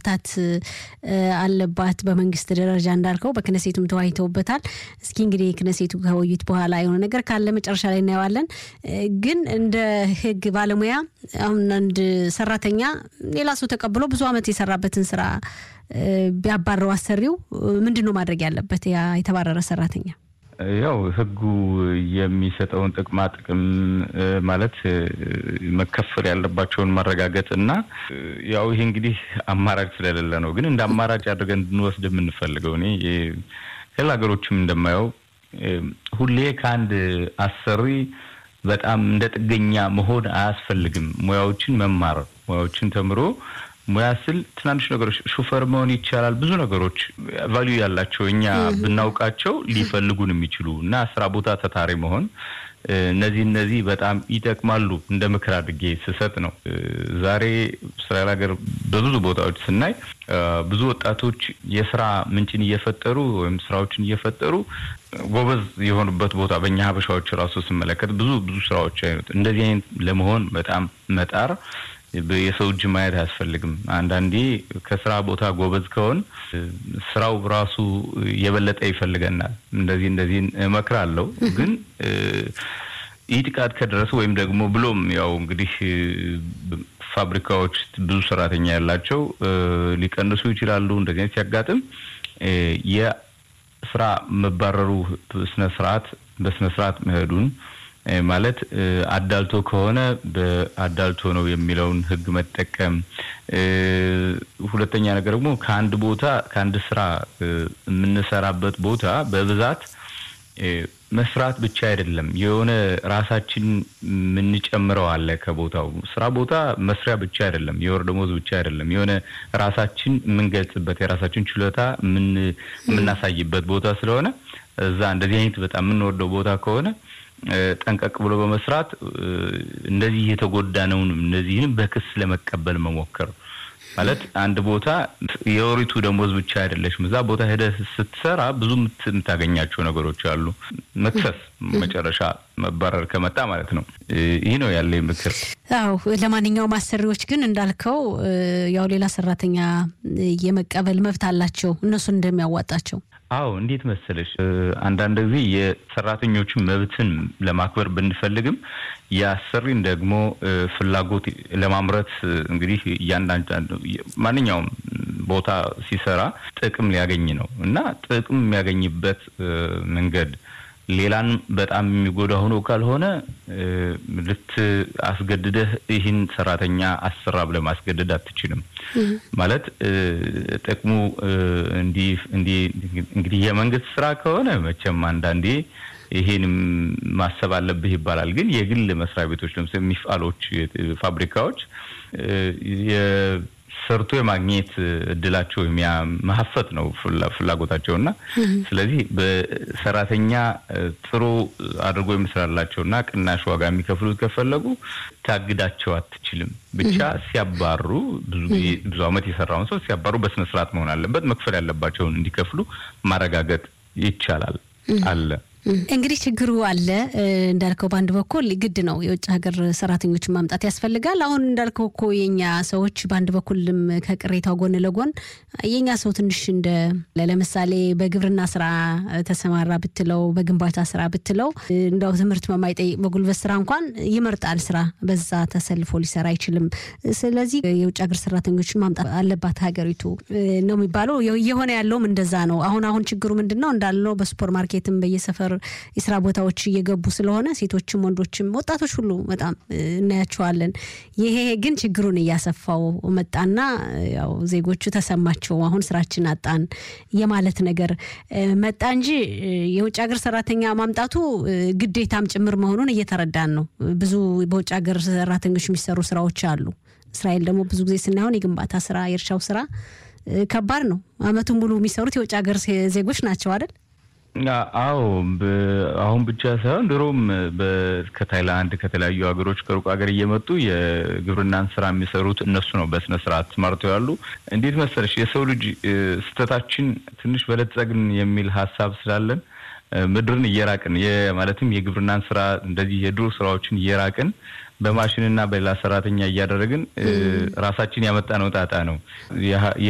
መፍታት አለባት በመንግስት ደረጃ እንዳልከው፣ በክነሴቱም ተወያይተውበታል። እስኪ እንግዲህ ክነሴቱ ከውይይት በኋላ የሆነ ነገር ካለ መጨረሻ ላይ እናየዋለን። ግን እንደ ህግ ባለሙያ አሁን አንድ ሰራተኛ ሌላ ሰው ተቀብሎ ብዙ ዓመት የሰራበትን ስራ ቢያባረው አሰሪው ምንድን ነው ማድረግ ያለበት? ያ የተባረረ ሰራተኛ ያው ህጉ የሚሰጠውን ጥቅማ ጥቅም ማለት መከፈል ያለባቸውን ማረጋገጥ እና ያው ይሄ እንግዲህ አማራጭ ስለሌለ ነው። ግን እንደ አማራጭ አድርገን እንድንወስድ የምንፈልገው እኔ ሌላ ሀገሮችም እንደማየው ሁሌ ከአንድ አሰሪ በጣም እንደ ጥገኛ መሆን አያስፈልግም። ሙያዎችን መማር ሙያዎችን ተምሮ ሙያ ስል ትናንሽ ነገሮች ሹፌር መሆን ይቻላል። ብዙ ነገሮች ቫሊዩ ያላቸው እኛ ብናውቃቸው ሊፈልጉን የሚችሉ እና ስራ ቦታ ተታሪ መሆን እነዚህ እነዚህ በጣም ይጠቅማሉ። እንደ ምክር አድርጌ ስሰጥ ነው። ዛሬ እስራኤል ሀገር በብዙ ቦታዎች ስናይ ብዙ ወጣቶች የስራ ምንጭን እየፈጠሩ ወይም ስራዎችን እየፈጠሩ ጎበዝ የሆኑበት ቦታ በእኛ ሀበሻዎች ራሱ ስመለከት ብዙ ብዙ ስራዎች አይነት እንደዚህ አይነት ለመሆን በጣም መጣር የሰው እጅ ማየት አያስፈልግም። አንዳንዴ ከስራ ቦታ ጎበዝ ከሆን ስራው ራሱ የበለጠ ይፈልገናል። እንደዚህ እንደዚህ እመክራለሁ። ግን ይህ ጥቃት ከደረሰ ወይም ደግሞ ብሎም ያው እንግዲህ ፋብሪካዎች ብዙ ሰራተኛ ያላቸው ሊቀንሱ ይችላሉ። እንደዚህ አይነት ሲያጋጥም የስራ መባረሩ ስነ ስርዓት በስነ ስርዓት መሄዱን ማለት አዳልቶ ከሆነ በአዳልቶ ነው የሚለውን ሕግ መጠቀም። ሁለተኛ ነገር ደግሞ ከአንድ ቦታ ከአንድ ስራ የምንሰራበት ቦታ በብዛት መስራት ብቻ አይደለም፣ የሆነ ራሳችን የምንጨምረው አለ ከቦታው ስራ ቦታ መስሪያ ብቻ አይደለም፣ የወር ደሞዝ ብቻ አይደለም፣ የሆነ ራሳችን የምንገልጽበት የራሳችን ችሎታ የምናሳይበት ቦታ ስለሆነ እዛ እንደዚህ አይነት በጣም የምንወደው ቦታ ከሆነ ጠንቀቅ ብሎ በመስራት እንደዚህ የተጎዳነውን እነዚህንም በክስ ለመቀበል መሞከር ማለት አንድ ቦታ የወሪቱ ደሞዝ ብቻ አይደለሽም። እዛ ቦታ ሄደህ ስትሰራ ብዙ የምታገኛቸው ነገሮች አሉ። መክሰስ መጨረሻ መባረር ከመጣ ማለት ነው። ይህ ነው ያለኝ ምክር። አዎ ለማንኛውም አሰሪዎች ግን እንዳልከው ያው ሌላ ሰራተኛ የመቀበል መብት አላቸው እነሱን እንደሚያዋጣቸው አዎ እንዴት መሰለሽ፣ አንዳንድ ጊዜ የሰራተኞችን መብትን ለማክበር ብንፈልግም የአሰሪን ደግሞ ፍላጎት ለማምረት እንግዲህ እያንዳንዱ ማንኛውም ቦታ ሲሰራ ጥቅም ሊያገኝ ነው እና ጥቅም የሚያገኝበት መንገድ ሌላን በጣም የሚጎዳ ሆኖ ካልሆነ ልት አስገድደህ ይህን ሰራተኛ አሰራ ብለህ ማስገደድ አትችልም። ማለት ጥቅሙ እንዲህ እንግዲህ የመንግስት ስራ ከሆነ መቼም አንዳንዴ ይሄንም ማሰብ አለብህ ይባላል። ግን የግል መስሪያ ቤቶች ለምሳሌ ሚፋሎች፣ ፋብሪካዎች ሰርቶ የማግኘት እድላቸው ማሀፈት ነው ፍላጎታቸው እና ስለዚህ በሰራተኛ ጥሩ አድርጎ የሚሰራላቸው እና ቅናሽ ዋጋ የሚከፍሉት ከፈለጉ ታግዳቸው አትችልም። ብቻ ሲያባሩ ብዙ ጊዜ ብዙ ዓመት የሰራውን ሰው ሲያባሩ በስነ ስርዓት መሆን አለበት። መክፈል ያለባቸውን እንዲከፍሉ ማረጋገጥ ይቻላል አለ እንግዲህ ችግሩ አለ እንዳልከው፣ በአንድ በኩል ግድ ነው የውጭ ሀገር ሰራተኞችን ማምጣት ያስፈልጋል። አሁን እንዳልከው እኮ የኛ ሰዎች በአንድ በኩልም ከቅሬታው ጎን ለጎን የኛ ሰው ትንሽ እንደ ለምሳሌ በግብርና ስራ ተሰማራ ብትለው፣ በግንባታ ስራ ብትለው እንደው ትምህርት በማይጠይቅ በጉልበት ስራ እንኳን ይመርጣል ስራ በዛ ተሰልፎ ሊሰራ አይችልም። ስለዚህ የውጭ ሀገር ሰራተኞችን ማምጣት አለባት ሀገሪቱ ነው የሚባለው። እየሆነ ያለውም እንደዛ ነው። አሁን አሁን ችግሩ ምንድን ነው እንዳልነው በሱፐር ማርኬትም በየሰፈር የስራ ቦታዎች እየገቡ ስለሆነ ሴቶችም ወንዶችም ወጣቶች ሁሉ በጣም እናያቸዋለን። ይሄ ግን ችግሩን እያሰፋው መጣና ያው ዜጎቹ ተሰማቸው አሁን ስራችን አጣን የማለት ነገር መጣ እንጂ የውጭ ሀገር ሰራተኛ ማምጣቱ ግዴታም ጭምር መሆኑን እየተረዳን ነው። ብዙ በውጭ ሀገር ሰራተኞች የሚሰሩ ስራዎች አሉ። እስራኤል ደግሞ ብዙ ጊዜ ስናየሆን የግንባታ ስራ፣ የእርሻው ስራ ከባድ ነው። አመቱን ሙሉ የሚሰሩት የውጭ ሀገር ዜጎች ናቸው አይደል? አዎ አሁን ብቻ ሳይሆን ድሮም ከታይላንድ ከተለያዩ ሀገሮች ከሩቅ ሀገር እየመጡ የግብርናን ስራ የሚሰሩት እነሱ ነው። በስነ ስርዓት ተማርተው ያሉ። እንዴት መሰለሽ የሰው ልጅ ስህተታችን ትንሽ በለጸግን የሚል ሀሳብ ስላለን ምድርን እየራቅን ማለትም የግብርናን ስራ እንደዚህ የዱር ስራዎችን እየራቅን በማሽንና በሌላ ሰራተኛ እያደረግን ራሳችን ያመጣነው ጣጣ ነው።